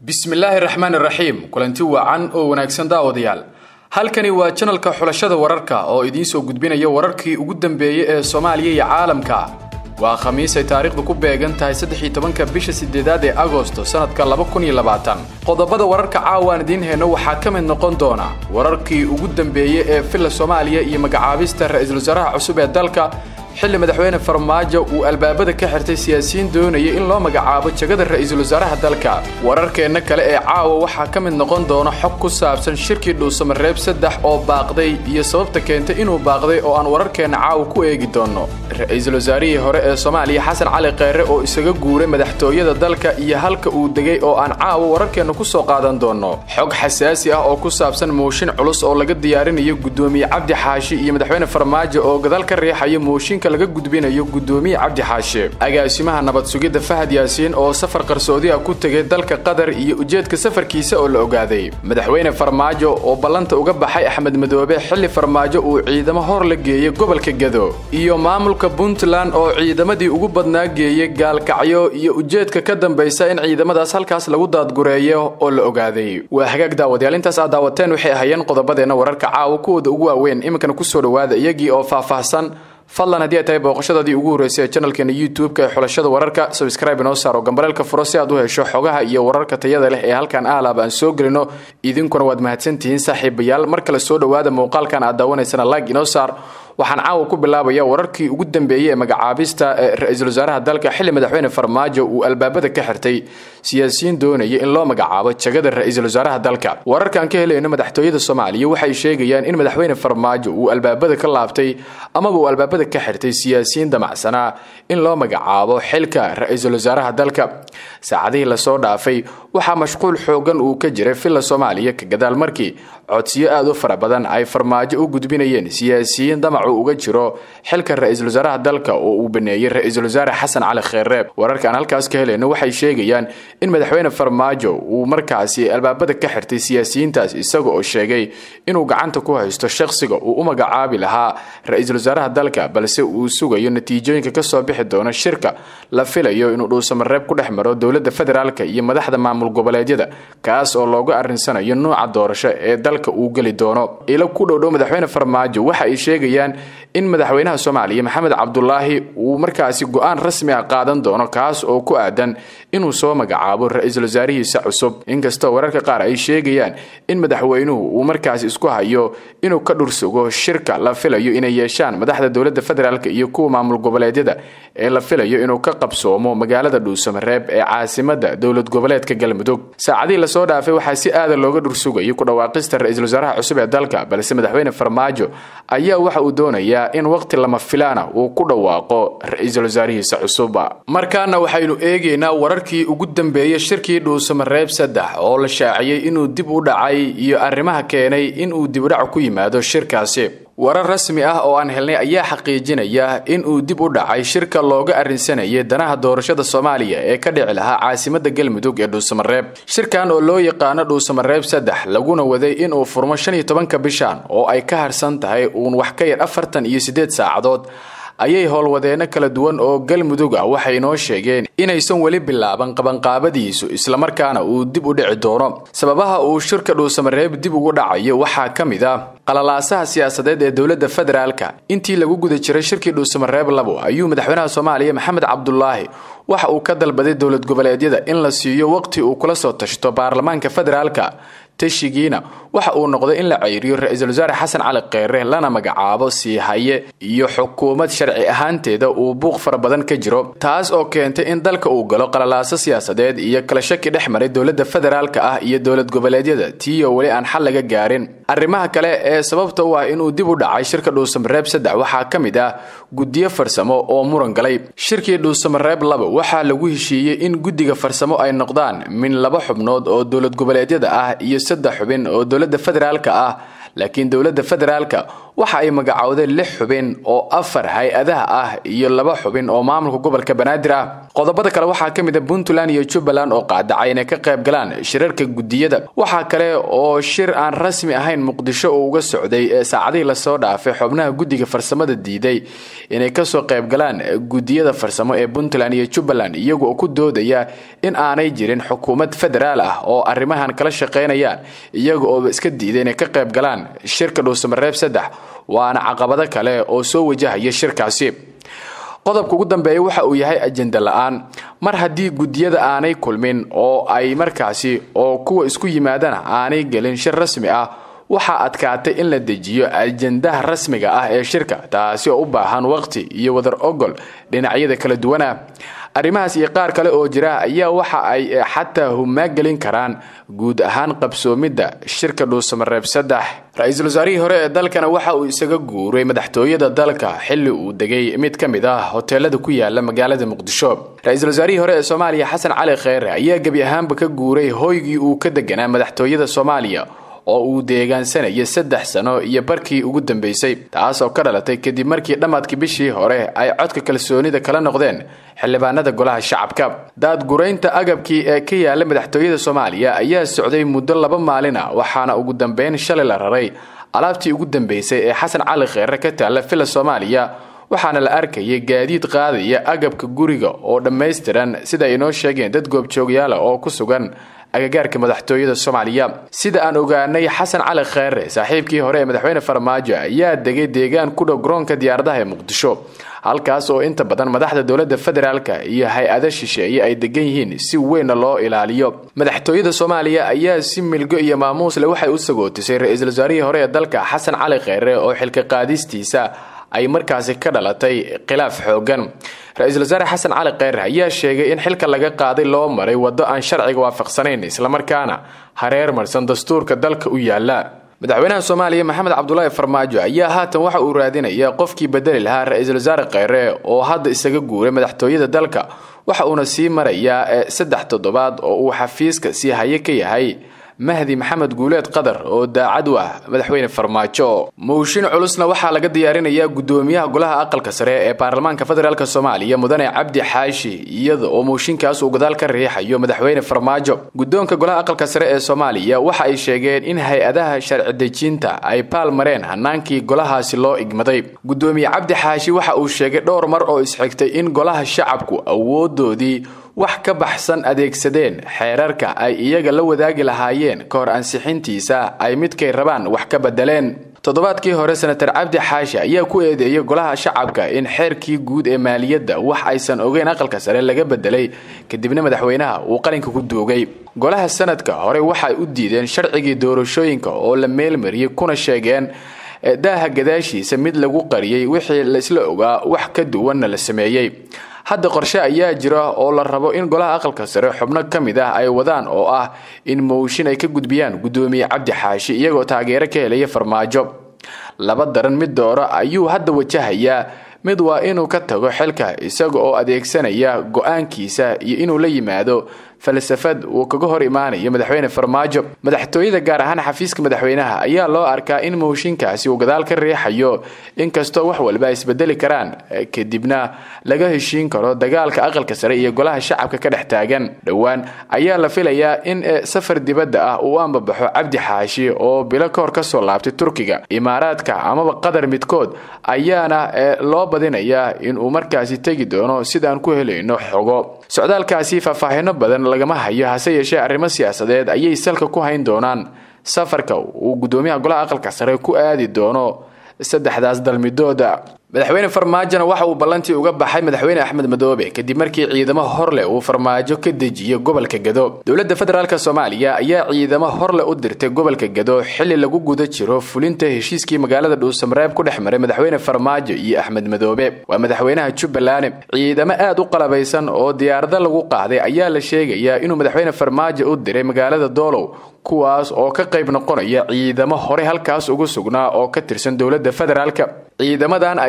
bismillaahi raxmaani raxiim kulanti wacan oo wanaagsan daawadayaal halkani waa janalka xulashada wararka oo idiin soo gudbinaya wararkii ugu dambeeyey ee soomaaliya iyo caalamka waa khamiis ay taariikhdu ku beegan tahay saddexii tobanka bisha sideedaad ee agosto sannadka laba kun iyo labaatan qodobada wararka caawaan idiin heyno waxaa ka mid noqon doona wararkii ugu dambeeyey ee villa soomaaliya iyo magacaabista ra-iisul wasaaraha cusub ee dalka xilli madaxweyne farmaajo uu albaabada ka xirtay siyaasiyiin doonaya in loo magacaabo jagada ra-iisul wasaaraha dalka wararkeenna kale ee caawa waxaa ka mid noqon doona xog ku saabsan shirkii dhuusamareeb saddex oo baaqday iyo sababta keentay inuu baaqday oo aan wararkeenna caawa ku eegi doonno ra-iisul wasaarihii hore ee soomaaliya xasan cali kheyre oo isaga guuray madaxtooyada dalka iyo halka uu degay oo aan caawa wararkeenna ku soo qaadan doonno xog xasaasi ah oo ku saabsan mooshin culus oo laga diyaarinayo guddoomiye cabdi xaashi iyo madaxweyne farmaajo oo gadaal ka riixaya mooshinka laga gudbinayo guddoomiye cabdi xaashe agaasimaha nabad sugidda fahad yaasiin oo safar qarsoodi ah ku tegay dalka qatar iyo ujeedka safarkiisa oo la ogaaday madaxweyne farmaajo oo ballanta uga baxay axmed madoobe xilli farmaajo uu ciidamo hor la geeyey gobolka gado iyo maamulka puntland oo ciidamadii ugu badnaa geeyey gaalkacyo iyo ujeedka ka dambaysa in ciidamadaas halkaas lagu daadgureeyo oo la ogaaday waa hagaag daawadayaal intaas aad daawateen waxay ahayeen qodobadeenna wararka caawa kuwooda ugu waaweyn iminkana kusoo dhowaada iyagii oo faahfaahsan fadlan haddii ay tahay booqashadaadii ugu horreysay ee janalkeena youtube-ka ee xulashada wararka sabscribe inoo saaro gambaleelka furo si aad u hesho xogaha iyo wararka tayada leh ee halkan ahlaaba aan soo gelino idinkuna waad mahadsantihiin saaxiibayaal mar kale soo dhowaada muuqaalkan aad daawanaysana like inoo saar waxaan caawa ku bilaabaya wararkii ugu dambeeyey ee magacaabista ee ra-iisul wasaaraha dalka xilli madaxweyne farmaajo uu albaabada ka xirtay siyaasiyiin doonaya in loo magacaabo jagada ra-iisul wasaaraha dalka wararkaan ka helayno madaxtooyada soomaaliya waxay sheegayaan in madaxweyne farmaajo uu albaabada ka laabtay amaba uu albaabada ka xirtay siyaasiyiin damacsanaa in loo magacaabo xilka ra-iisul wasaaraha dalka saacadihii lasoo dhaafay waxaa mashquul xoogan uu ka jiray villa soomaaliya ka gadaal markii codsiyo aad u fara badan ay farmaajo u gudbinayeen siyaasiyiin damacu uga jiro xilka ra-iisul wasaaraha dalka oo uu baneeyey ra-iisul wasaare xasan cali kheyreeb wararkaan halkaas ka helayno waxay sheegayaan in madaxweyne farmaajo uu markaasi albaabada ka xirtay siyaasiyiintaas isaga oo sheegay inuu gacanta ku haysto shaqsiga uu u magacaabi lahaa ra-iisul wasaaraha dalka balse uu sugayo natiijooyinka kasoo bixi doona shirka la filayo inuu dhuusamareeb ku dhex maro dowladda federaalk iyo madaxda maamul goboleedyada kaas oo looga arrinsanayo nuuca doorasho ee dalka uu geli doono ilo ku dhowdhow madaxweyne farmaajo waxa ay sheegayaan in madaxweynaha soomaaliya maxamed cabdulaahi uu markaasi go-aan rasmi ah qaadan doono kaas oo ku aadan inuu soo magacaabo ra-iisul wasaarihiisa cusub inkastoo wararka qaar ay sheegayaan in madaxweynuhu uu markaasi isku hayo inuu ka dhursugo shirka la filayo inay yeeshaan madaxda dowladda federaalk iyo kuwa maamul goboleedyada ee la filayo inuu ka qabsoomo magaalada dhuusamareeb ee caasimada dowlad goboleedka galmudug saacadihii lasoo dhaafay waxaa si aada looga dhursugayay ku dhawaaqista ra-iisul wasaaraha cusub ee dalka balse madaxweyne farmaajo ayaa waxa uu doonayaa in waqti lama filaana uu ku dhawaaqo ra-iisul wasaarihiisa cusub markaana waxaynu eegaynaa wararkii ugu dambeeyey shirkii dhuusamareeb saddex oo la shaaciyey inuu dib u dhacay iyo arrimaha keenay inuu dibudhac ku yimaado shirkaasi warar rasmi ah oo aan helnay ayaa xaqiijinaya in uu dib u dhacay shirka looga arrinsanayay danaha doorashada soomaaliya ee ka dhici lahaa caasimada galmudug ee dhuusamareeb shirkan oo loo yaqaano dhuusamareeb saddex laguna waday inuu furmo shan iyo tobanka bishan oo ay ka harsan tahay uun wax ka yar afartan iyo siddeed saacadood ayay howlwadeenno kala duwan oo galmudug ah waxay noo sheegeen inaysan weli bilaaban qabanqaabadiisu islamarkaana uu dib u dhici doono sababaha uu shirka dhuusamareeb dib ugu dhacayo waxaa ka mid ah qalalaasaha siyaasadeed ee dowladda federaalka intii lagu guda jiray shirkii dhuusamareeb labo ayuu madaxweynaha soomaaliya maxamed cabdulaahi waxa uu ka dalbaday dowlad goboleedyada in la siiyo waqti uu kula soo tashto baarlamaanka federaalka tashigiina waxa uu noqday in la ceyriyo ra-iisul wasaare xasan cali kheyre lana magacaabo sii haye iyo xukuumad sharci ahaanteeda uu buuq fara badan ka jiro taas oo keentay in dalka uu galo qalalaaso siyaasadeed iyo kala shaki dhex maray dowladda federaalka ah iyo dowlad goboleedyada tiiyo weli aan xal laga gaarin arrimaha kale ee sababta u ah inuu dib u dhacay shirka dhuusamareeb saddex waxaa ka mid ah guddiyo farsamo oo muran galay shirkii dhuusamareeb laba waxaa lagu heshiiyey in guddiga farsamo ay noqdaan min laba xubnood oo dowlad goboleedyada ah iyo saddex xubin oo dowladda federaalka ah laakiin dowladda federaalka waxa ay magacowdeen lix xubin oo afar hay-adaha ah iyo laba xubin oo maamulka gobolka banaadir ah qodobada kale waxaa ka mid a puntland iyo jubbaland oo qaadacay inay ka qayb galaan shirarka gudiyada waxaa kale oo shir aan rasmi ahayn muqdisho uu uga socday ee saacadihii lasoo dhaafay xubnaha guddiga farsamada diiday inay kasoo qayb galaan gudiyada farsamo ee puntland iyo jubbaland iyagoo ku doodaya in aanay jirin xukuumad federaal ah oo arrimahan kala shaqaynayaan iyaga ooba iska diiday inay ka qayb galaan shirka dhuusamareeb saddex waana caqabado kale oo soo wajahaya shirkaasi qodobka ugu dambeeya waxa uu yahay ajenda la-aan mar haddii gudiyada aanay kulmin oo ay markaasi oo kuwa isku yimaadana aanay gelin shir rasmi ah waxaa adkaatay in la dejiyo ajendaha rasmiga ah ee shirka taasi oo u baahan waqti iyo wadar ogol dhinacyada kala duwana arrimahaas iyo qaar kale oo jira ayaa waxa ay xataa humaagelin karaan guud ahaan qabsoomidda shirka dhuusamareeb saddex ra-iisul wasaarihii hore ee dalkana waxa uu isaga guuray madaxtooyada dalka xilli uu degay mid ka mid ah hoteelada ku yaala magaalada muqdisho ra-iisul wasaarihii hore ee soomaaliya xasan cali kheyre ayaa gebi ahaanba ka guuray hoygii uu ka deganaa madaxtooyada soomaaliya oo uu deegaansanayay saddex sano iyo barkii ugu dambeysay taas oo ka dhalatay kadib markii dhammaadkii bishii hore ay codka kalsoonida kala noqdeen xildhibaanada golaha shacabka daadguraynta agabkii ee ka yaala madaxtooyada soomaaliya ayaa socday muddo laba maalin ah waxaana ugu dambeyn shalay la raray alaabtii ugu dambeysay ee xasan cali kheyre ka taalla villa soomaaliya waxaana la arkayay gaadiid qaadaya agabka guriga oo dhammaystiran sida ay inoo sheegeen dad goobjoogyaala oo ku sugan agagaarka madaxtooyada soomaaliya sida aan ogaanay xasan cali kheyre saaxiibkii hore ee madaxweyne farmaajo ayaa degay deegaan ku dhow garoonka diyaaradaha ee muqdisho halkaas oo inta badan madaxda dowladda federaalka iyo hay-ada shisheeye ay degan yihiin si weynna loo ilaaliyo madaxtooyada soomaaliya ayaa si milgo iyo maamuusle waxay u sagootisay ra-iisul wasaarihii hore ee dalka xasan cali kheyre oo xilka qaadistiisa ay markaasi ka dhalatay khilaaf xoogan ra-iisul wasaare xasan cali kheyre ayaa sheegay in xilka laga qaaday loo maray waddo aan sharciga waafaqsanayn islamarkaana hareer marsan dastuurka dalka u yaala madaxweynaha soomaaliya maxamed cabdulaahi farmaajo ayaa haatan waxa uu raadinaya qofkii bedeli lahaa ra-iisul wasaare kheyre oo hadda isaga guuray madaxtooyada dalka waxa uuna sii marayaa saddex toddobaad oo uu xafiiska sii haye ka yahay mahdi maxamed guuleed qadar oo daacad u ah madaxweyne farmaajo mooshin culusna waxaa laga diyaarinayaa gudoomiyaha golaha aqalka sare ee baarlamaanka federaalk soomaaliya mudane cabdi xaashi iyada oo mooshinkaas uu gadaal ka riixayo madaxweyne farmaajo guddoonka golaha aqalka sare ee soomaaliya waxa ay sheegeen in hay-adaha sharci dejinta ay baal mareen hanaankii golahaasi loo igmaday gudoomiye cabdi xaashi waxa uu sheegay dhowr mar oo isxigtay in golaha shacabku awoodoodii wax ka baxsan adeegsadeen xeerarka ay iyaga la wadaagi lahaayeen ka hor ansixintiisa ay midkay rabaan wax ka bedeleen toddobaadkii hore senatar cabdi xaashi ayaa ku eedeeyay golaha shacabka in xeerkii guud ee maaliyadda wax aysan ogeyn aqalka sare laga bedelay kadibna madaxweynaha uu qalinka ku duugay golaha sanadka hore waxay u diideen sharcigii doorashooyinka oo la meelmariyey kuna sheegeen daaha gadaashiisa mid lagu qariyey wixii laisla ogaa wax ka duwanna la sameeyey hadda qorshe ayaa jira oo la rabo in golaha aqalka sare xubno ka mid ah ay wadaan oo ah in mooshin ay ka gudbiyaan gudoomiye cabdi xaashi iyagoo taageero ka helaya farmaajo laba daran mid dooro ayuu hadda wajahayaa mid waa inuu ka tago xilka isaga oo adeegsanaya go-aankiisa iyo inuu la yimaado falsafad uu kaga hor imaanayo madaxweyne farmaajo madaxtooyada gaar ahaan xafiiska madaxweynaha ayaa loo arkaa in mooshinkaasi uu gadaal ka riixayo inkastoo wax walba ay isbedeli karaan kadibna laga heshiin karo dagaalka aqalka sare iyo golaha shacabka ka dhex taagan dhowaan ayaa la filayaa in safar dibadda ah uu ambabaxo cabdi xaashi oo bilo kahor kasoo laabtay turkiga imaaraadka amaba qatar midkood ayaana loo badinayaa inuu markaasi tegi doono sidaan ku helayno xogo socdaalkaasi faahfaahino badan lagama hayo hase yeeshee arrimo siyaasadeed ayay salka ku hayn doonaan safarka uu gudoomiyaha golaha aqalka sare ku aadi doono saddexdaas dalmidooda madaxweyne farmaajona waxa uu ballantii uga baxay madaxweyne axmed madoobe kadib markii ciidamo horleh uu farmaajo ka dejiyo gobolka gado dowladda federaalk soomaaliya ayaa ciidamo horleh u dirtay gobolka gado xili lagu guda jiro fulinta heshiiskii magaalada dhuusamareeb ku dhex maray madaxweyne farmaajo iyo axmed madoobe waa madaxweynaha jubbaland ciidamo aad u qalabaysan oo diyaarado lagu qaaday ayaa la sheegayaa inuu madaxweyne farmaajo u diray magaalada doolow kuwaas oo ka qayb noqonaya ciidamo hore halkaas ugu sugnaa oo ka tirsan dowladda federaalk ciidamadan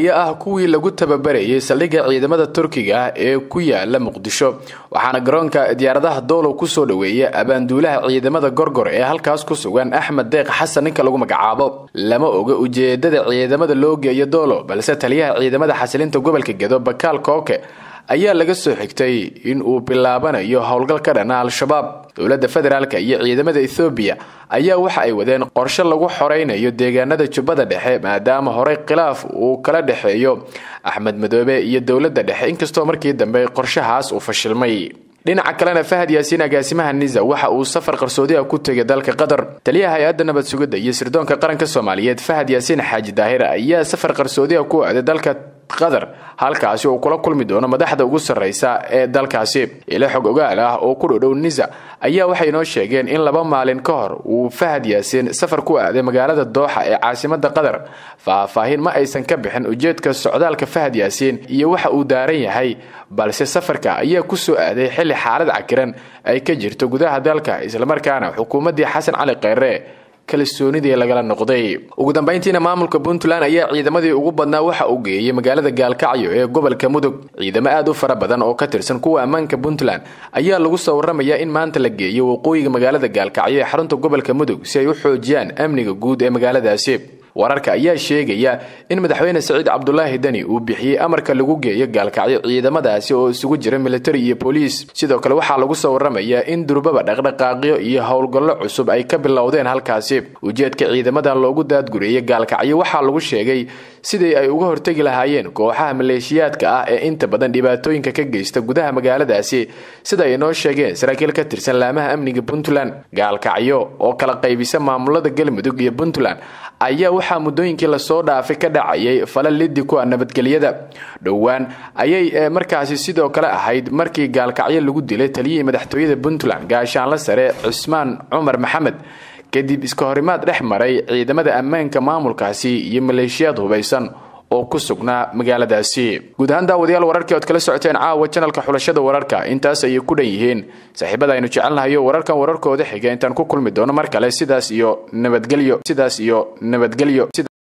ayaa ah kuwii lagu tababarayay saldhigga ciidamada turkiga ee ku yaala muqdisho waxaana garoonka diyaaradaha doolow kusoo dhoweeya abaanduulaha ciidamada gorgor ee halkaas ku sugan axmed deeq xasan ninka lagu magacaabo lama oga ujeedada ciidamada loo geeyo doolow balse taliyaha ciidamada xasilinta gobolka gedo bakaal kooke ayaa laga soo xigtay in uu bilaabanayo howlgal ka dhana al-shabaab dowladda federaalk iyo ciidamada ethoobiya ayaa waxa ay wadeen qorshe lagu xoreynayo deegaanada jubbada dhexe maadaama horey khilaaf uu kala dhexeeyo axmed madoobe iyo dowladda dhexe inkastoo markii dambe qorshahaas uu fashilmay dhinaca kalena fahad yaasiin agaasimaha nisa waxa uu safar qarsoodi ah ku tegay dalka qatar taliyaha hay-adda nabad sugidda iyo sirdoonka qaranka soomaaliyeed fahad yaasiin xaaji daahir ayaa safar qarsoodi ah ku aaday dalka qatar halkaasi uu kula kulmi doono madaxda ugu sarreysa ee dalkaasi ilo xog ogaal ah oo ku dhodhow nisa ayaa waxay noo sheegeen in laba maalin ka hor uu fahad yaasiin safar ku aaday magaalada dooxa ee caasimada qatar faahfaahin ma aysan ka bixin ujeedka socdaalka fahad yaasiin iyo waxa uu daaran yahay balse safarka ayaa ku soo aaday xilli xaalad cakiran ay ka jirto gudaha dalka islamarkaana xukuumaddii xasan cali kheyre kalsoonidii lagala noqday ugu dambayntiina maamulka puntland ayaa ciidamadii ugu badnaa waxa uu geeyey magaalada gaalkacyo ee gobolka mudug ciidamo aad u fara badan oo ka tirsan kuwa ammaanka puntland ayaa lagu soo waramayaa in maanta la geeyo waqooyiga magaalada gaalkacyo ee xarunta gobolka mudug si ay u xoojiyaan amniga guud ee magaaladaasi wararka ayaa sheegaya in madaxweyne saciid cabdulaahi deni uu bixiyey amarka lagu geeyo gaalkacyo ciidamadaasi oo isugu jira militari iyo booliis sidoo kale waxaa lagu soo waramayaa in durbaba dhaqdhaqaaqyo iyo howlgallo cusub ay ka bilowdeen halkaasi ujeedka ciidamadan loogu daadgureeyay gaalkacyo waxaa lagu sheegay sidii ay uga hortegi lahaayeen kooxaha maleeshiyaadka ah ee inta badan dhibaatooyinka ka geysta gudaha magaaladaasi sida ay noo sheegeen saraakiil ka tirsan laamaha amniga puntland gaalkacyo oo kala qaybisa maamulada galmudug iyo puntland ayaa waxaa muddooyinkii lasoo dhaafay ka dhacayay falal liddi ku ah nabadgelyada dhowaan ayay markaasi sidoo kale ahayd markii gaalkacyo lagu dilay taliyihii madaxtooyada puntland gaashaanla sare cusmaan cumar maxamed kadib iska horimaad dhex maray ciidamada ammaanka maamulkaasi iyo maleeshiyaad hubaysan oo ku sugnaa magaaladaasi guud ahaan daawadayaal wararkii ood kala socoteen caawa janalka xulashada wararka intaas ayay ku dhan yihiin saaxiibada aynu jecelnahayo wararkan wararkooda xiga intaan ku kulmi doono mar kale sidaas iyo nabadgelyo sidaas iyo nabadgelyo